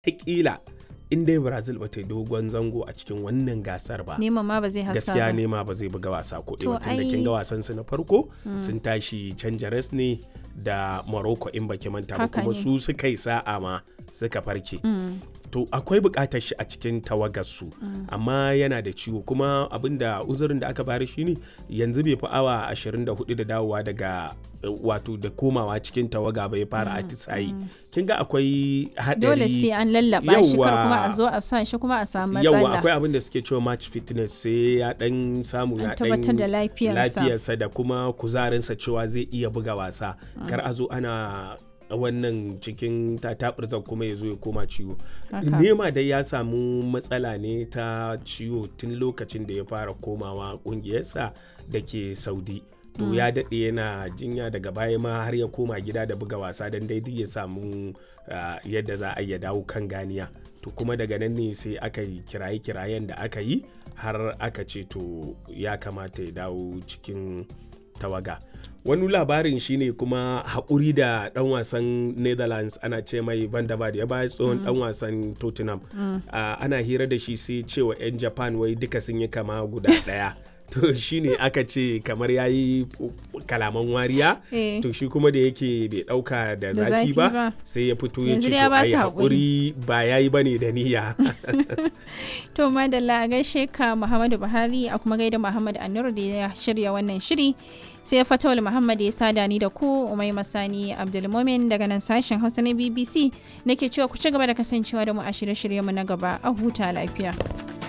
Wataƙila in dai Brazil ba ta yi dogon zango a cikin wannan gasar ba. Neman ma ba zai haska gaskiya ba. nema ba zai buga wasa ko To ɗaya tun da kin ai- ga wasan su na farko sun tashi canja res ne da Morocco in baki manta ba Haka kuma ne. su suka yi sa'a ma suka farke Mm. to akwai buƙatar shi a cikin tawagar su amma yana da ciwo kuma abinda uzurin da aka bari shine yanzu bai fi awa 24 da dawowa daga eh, wato da komawa cikin tawaga bai fara atisayi kin ga akwai haɗari Dole sai an lallaba shi kar kuma a Yawwa. zo a sa shi kuma a samu yawa matsala. akwai abin da suke cewa match fitness sai ya dan samu An ya tabbatar da dan lafiyarsa. lafiyarsa da kuma kuzarinsa cewa zai iya buga wasa kar a zo ana wannan cikin tatabirzan kuma ya zo ya koma ciwo Haka. nema dai ya samu matsala ne ta ciwo tun lokacin da ya fara komawa kungiyarsa da ke saudi to ya daɗe yana jinya daga baya ma har ya koma gida da buga wasa don daidai ya samu ah, yadda za a iya dawo kan ganiya to kuma daga nan ne sai aka yi kiraye-kirayen da aka yi har aka ce to ya kamata ya dawo cikin tawaga wani labarin shine kuma haƙuri da ɗan wasan netherlands ana ce mai van der Vaart ya baya tsohon ɗan wasan tottenham Ah, ana hira da shi sai cewa 'yan japan wai duka sun yi kama guda ɗaya to shine aka ce kamar ya yi kalaman wariya Eh. to shi kuma da yake bai ɗauka da Da zafi zafi ba ba. sai ya fito ya ce Yanzu dai ya to ba ai su haƙuri ba ya yi ba ne da niyya To madalla a gaishe ka Muhammadu Buhari a kuma gaida Muhammad Anur da ya shirya wannan shiri. Sai Fatawul Muhammad ya sada ni da ku Umai Masani Abdulmumin daga nan sashen Hausa na BBC nake cewa ku ci gaba da kasancewa da mu a shirye-shiryenmu na gaba a huta lafiya.